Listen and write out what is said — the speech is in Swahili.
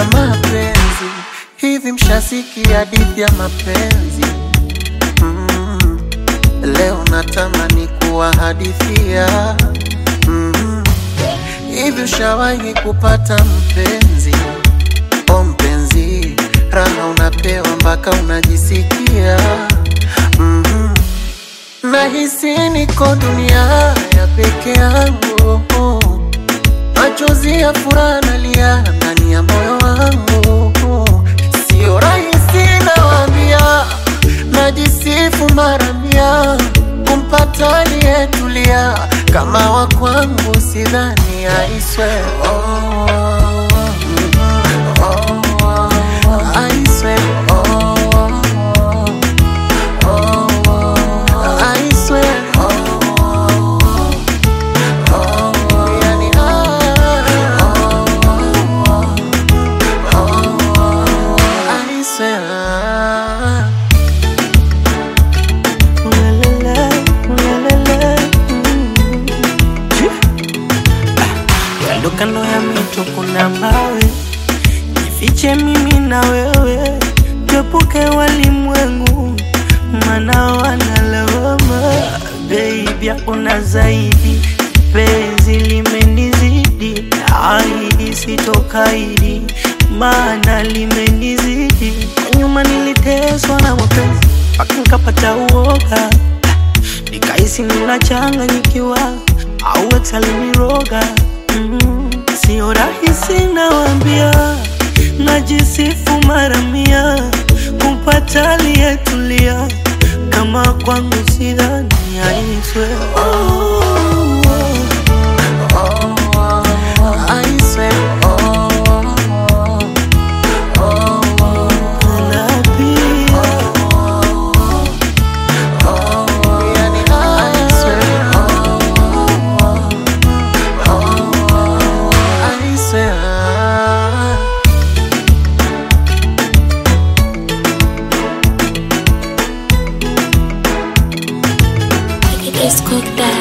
na mapenzi. Hivi mshasikia hadithi ya mapenzi? Mm, leo natamani kuwahadithia. Mm, hivi ushawahi kupata mpenzi? O mpenzi, raha unapewa mpaka unajisikia mm Nahisi niko dunia ya peke yangu, machozi ya furaha nalia ndani ya moyo wangu. Sio rahisi nawaambia, najisifu mara mia kumpata aliyetulia kama wa kwangu, sidhani aiswe oh, oh, oh, I swear, oh, oh, oh, I swear, oh, oh, yani, ah, I swear. Ulalala, ulalala, mm. Kando kando ya mito kuna mawe, jifiche mimi na wewe, tuepuke walimwengu, maana wanalawama. Baby, hakuna zaidi, penzi limenizidi, ahidi sitokaidi, maana limenizidi. Kwa nyuma niliteswa na mapenzi mpaka nikapata uoga nikahisi ninachanganyikiwa au ex aliniroga. Mm, sio rahisi nawambia, najisifu mara mia kumpata aliyetulia kama kwangu, sidhani aiswe oh, I swear, oh, oh, oh, napia yani, I swear, oh, oh, I swear. It's cooked up.